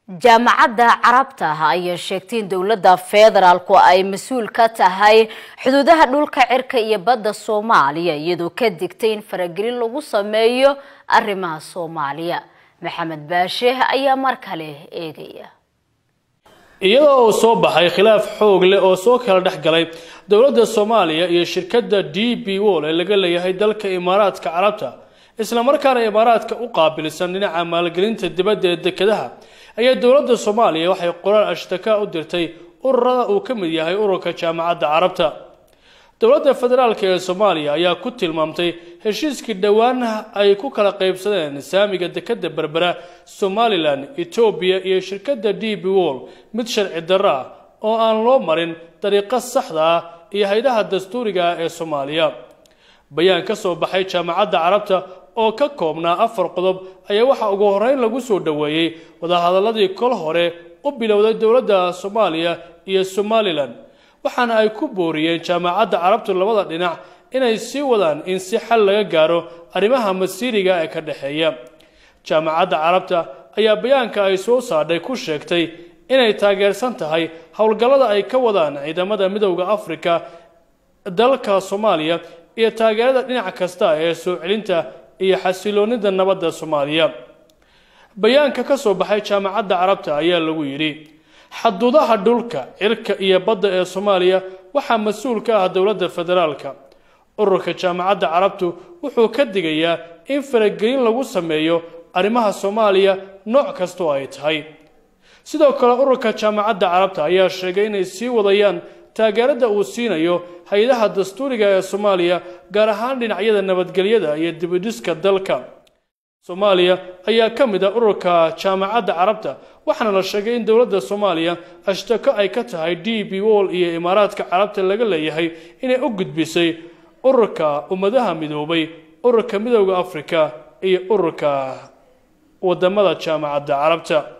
jaamacadda carabta ayaa sheegtay in dowladda federaalku ay mas-uul ka tahay xuduudaha dhulka cirka iyo badda soomaaliya iyadoo ka digtay in faragelin lagu sameeyo arrimaha soomaaliya maxamed baashe ayaa mar kale eegaya iyadoo uu soo baxay khilaaf xoog leh oo soo kala dhex galay dowladda soomaaliya iyo shirkadda d b wol ee laga leeyahay dalka imaaraadka carabta islamarkaana imaaraadka u qaabilsan dhinaca maalgelinta dibadda ee dekedaha ayaa dowladda soomaaliya waxay qoraal ashtaka u dirtay ururada uu ka mid yahay ururka jaamacadda carabta dowladda federaalk ee soomaaliya ayaa ku tilmaamtay heshiiskii dhowaan ay ku kala qaybsadeen saamiga dekeda berbera somalilan etoobiya iyo shirkadda d b wol mid sharci darro ah oo aan loo marin dariiqo saxda ah iyo haydaha dastuuriga ah ee soomaaliya bayaan ka soo baxay jaamacadda carabta oo ka koobnaa afar qodob ayaa waxaa ugu horreyn lagu soo dhoweeyey wadahadaladii kol hore u bilowday dowladda soomaaliya iyo somalilan waxaana ay ku booriyeen jaamacadda carabtu labada dhinac inay sii wadaan in si xal laga gaaro arrimaha masiiriga ee ka dhexeeya jaamacadda carabta ayaa bayaanka ay soo saadhay ku sheegtay inay taageersan tahay howlgallada ay ka wadaan ciidamada midowda afrika dalka soomaaliya iyo taageerada dhinac kasta ee soo celinta iyo xasiloonida nabadda soomaaliya bayaanka ka soo baxay jaamacadda carabta ayaa lagu yidhi xaduudaha dhulka cirka iyo badda ee soomaaliya waxaa mas-uul ka ah dowladda federaalka ururka jaamacadda carabtu wuxuu ka digayaa in faragelin lagu sameeyo arrimaha soomaaliya nooc kastoo ay tahay sidoo kale ururka jaamacadda carabta ayaa sheegay inay sii wadayaan taageerada uu siinayo hay-adaha dastuuriga ee soomaaliya gaar ahaan dhinacyada nabadgelyada iyo dibidhiska dalka soomaaliya ayaa ka mid ah ururka jaamacadda carabta waxaana la sheegay in dowladda soomaaliya ashtako ay ka tahay d b wol iyo imaaraadka carabta laga leeyahay inay u gudbisay ururka ummadaha midoobay ururka midowda afrika iyo ururka wadamada jaamacadda carabta